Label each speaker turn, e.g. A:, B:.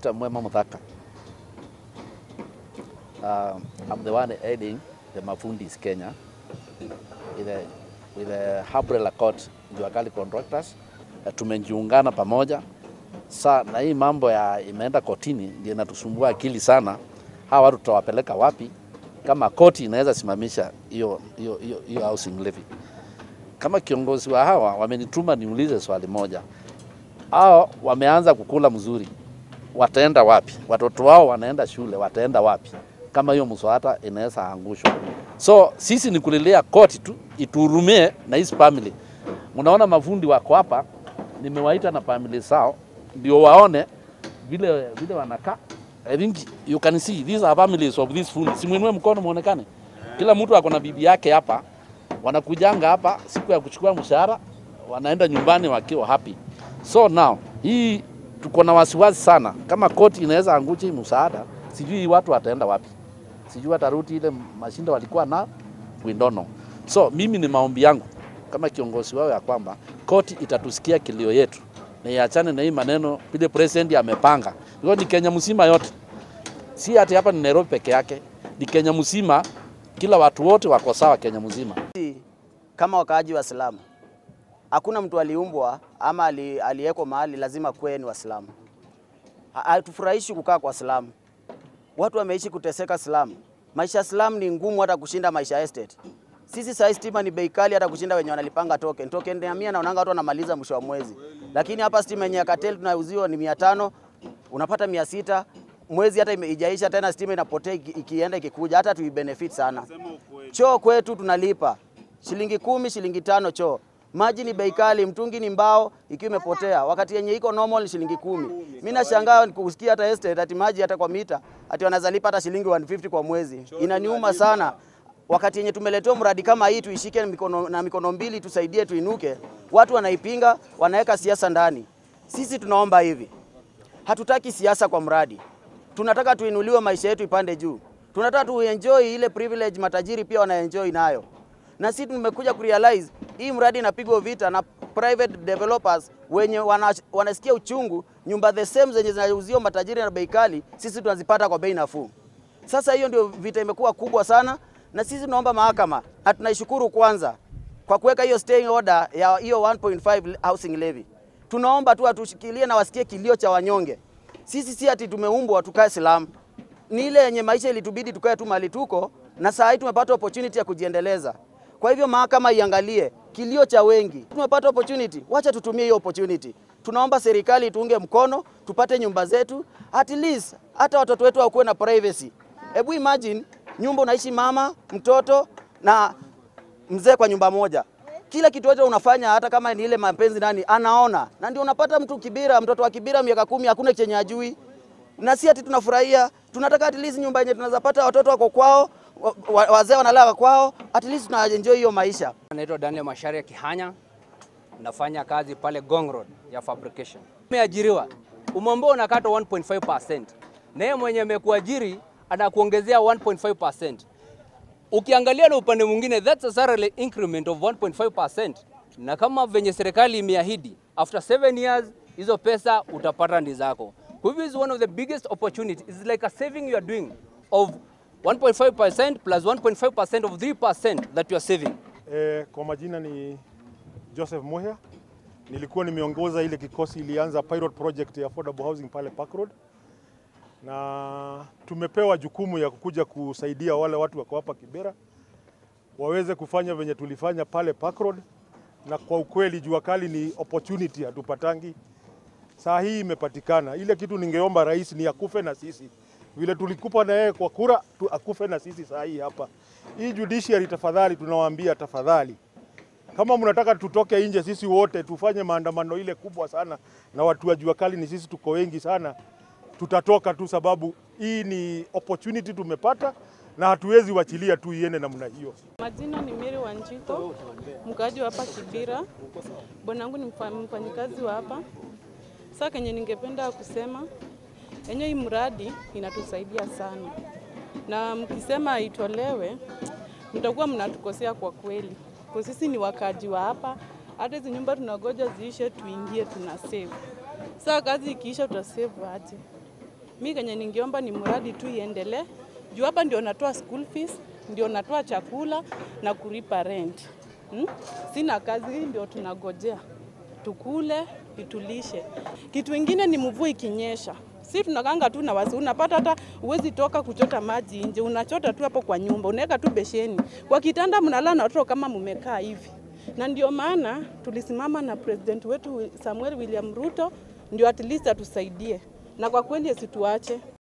A: Peter Mwema Muthaka. Uh, I'm the one heading the Mafundis Kenya with the, with the Umbrella Court Jua Kali Contractors. Uh, tumejiungana pamoja sa na hii mambo ya imeenda kotini ndio inatusumbua akili sana. Hawa watu tutawapeleka wapi kama koti inaweza simamisha hiyo hiyo hiyo hiyo housing levy? Kama kiongozi wa hawa wamenituma niulize swali moja, hao wameanza kukula mzuri, wataenda wapi? Watoto wao wanaenda shule, wataenda wapi kama hiyo mswada inaweza angushwa? So sisi ni kulilia koti tu ituhurumie na hizi family. Mnaona mafundi wako hapa, nimewaita na family zao ndio waone vile vile wanakaa. I think you can see these are families of these fundi. Simwinue mkono muonekane. Kila mtu ako na bibi yake hapa, wanakujanga hapa siku ya kuchukua mshahara, wanaenda nyumbani wakiwa happy. So now hii tuko na wasiwasi sana, kama koti inaweza angusha hii msaada, sijui watu wataenda wapi, sijui watarudi ile mashinda walikuwa na we don't know. So mimi ni maombi yangu kama kiongozi wao ya kwamba koti itatusikia kilio yetu na iachane na hii maneno vile president amepanga. Hiyo ni Kenya mzima yote, si ati hapa ni Nairobi peke yake, ni Kenya mzima, kila watu wote wako sawa Kenya mzima.
B: Kama wakaaji wa Islamu, hakuna mtu aliumbwa ama ali- aliyeko mahali lazima kuwe ni Waislamu. Ha- Hatufurahishi kukaa kwa Islamu. Watu wameishi kuteseka Islamu. Maisha ya Islamu ni ngumu hata kushinda maisha ya estate. Sisi saa hii stima ni bei kali hata kushinda wenye wanalipanga token. Token ya mia naonanga watu wanamaliza mwisho wa mwezi. Lakini hapa stima yenye ya cartel tunauziwa ni mia tano unapata mia sita mwezi hata ime- ijaisha tena stima inapotea iki- ikienda ikikuja hata tuibenefit sana. Choo kwetu tunalipa shilingi kumi, shilingi tano choo. Maji ni bei kali, mtungi ni mbao ikiwa imepotea, wakati yenye iko normal ni shilingi kumi. Mimi nashangaa kusikia hata estate ati maji hata kwa mita ati wanaweza lipa hata shilingi 150 kwa mwezi. Inaniuma sana. Wakati yenye tumeletewa mradi kama hii tuishike mikono, na mikono mbili tusaidie tuinuke, watu wanaipinga, wanaweka siasa ndani. Sisi tunaomba hivi, hatutaki siasa kwa mradi, tunataka tuinuliwe, maisha yetu ipande juu, tunataka tuenjoy ile privilege matajiri pia wanaenjoy nayo, na sisi tumekuja kurealize hii mradi inapigwa vita na private developers wenye wana, wanasikia uchungu, nyumba the same zenye zinauziwa matajiri na bei kali, sisi tunazipata kwa bei nafuu. Sasa hiyo ndio vita imekuwa kubwa sana, na sisi tunaomba mahakama na tunaishukuru kwanza kwa kuweka hiyo staying order ya hiyo 1.5 housing levy. Tunaomba tu atushikilie na wasikie kilio cha wanyonge. Sisi si ati tumeumbwa tukae Islam, ni ile yenye maisha ilitubidi tukae tu mahali tuko, na saa hii tumepata opportunity ya kujiendeleza. Kwa hivyo mahakama iangalie kilio cha wengi. Tumepata opportunity, wacha tutumie hiyo opportunity. Tunaomba serikali ituunge mkono, tupate nyumba zetu, at least hata watoto wetu wakuwe na privacy. Hebu imagine nyumba unaishi mama, mtoto na mzee kwa nyumba moja. Kila kitu yote unafanya, hata kama ni ile mapenzi nani anaona, na ndio unapata mtu Kibira, mtoto wa Kibira miaka kumi, hakuna chenye ajui, na si ati tunafurahia. Tunataka at least nyumba yenye tunaweza pata watoto wako kwao, wa- wa- wazee wanalala kwao, at least tuna enjoy hiyo maisha.
C: Naitwa Daniel Masharia Kihanya, nafanya kazi pale Gong Road ya fabrication. Umeajiriwa, umeambiwa unakata 1.5%, na yeye mwenye amekuajiri anakuongezea 1.5%. Ukiangalia na upande mwingine, that's a salary increment of 1.5%, na kama venye serikali imeahidi after 7 years hizo pesa utapata ndi zako. Kwa hivyo is one of the biggest opportunity. It's like a saving you are doing of 1.5% plus 1.5% of 3% that you are saving.
D: E, kwa majina ni Joseph Muhia. Nilikuwa nimeongoza ile kikosi ilianza pilot project ya affordable housing pale Park Road, na tumepewa jukumu ya kukuja kusaidia wale watu wako hapa Kibera waweze kufanya venye tulifanya pale Park Road, na kwa ukweli jua kali ni opportunity hatupatangi. Saa hii imepatikana. Ile kitu ningeomba rais ni akufe na sisi vile tulikupa na yeye kwa kura tu, akufe na sisi saa hii hapa. Hii judiciary, tafadhali, tunawaambia tafadhali, kama mnataka tutoke nje sisi wote tufanye maandamano ile kubwa sana, na watu wa jua kali ni sisi tuko wengi sana, tutatoka tu, sababu hii ni opportunity tumepata na hatuwezi wachilia tu iende namna hiyo.
E: Majina ni Mary Wanjiko, mkaaji wa hapa Kibira. Bwanangu ni mfa- mfanyikazi wa hapa. Sasa kenye ningependa kusema yenye hii mradi inatusaidia sana, na mkisema itolewe, mtakuwa mnatukosea kwa kweli, kwa sisi ni wakaaji wa hapa. Hata hizi nyumba tunagoja ziishe tuingie, tuna save. Sasa kazi ikiisha, tutasave aje? Mi kenye ningeomba ni mradi tu iendelee, juu hapa ndio natoa school fees, ndio natoa chakula na kulipa rent. Hmm? Sina kazi, hii ndio tunagojea tukule itulishe. Kitu ingine ni mvua ikinyesha, si tunakanga tu na wasi, unapata hata uwezi toka kuchota maji nje, unachota tu hapo kwa nyumba, unaweka tu besheni kwa kitanda, mnalala na watoto kama mmekaa hivi. Na ndio maana tulisimama na president wetu Samuel William Ruto ndio at least atusaidie, na kwa kweli asituache.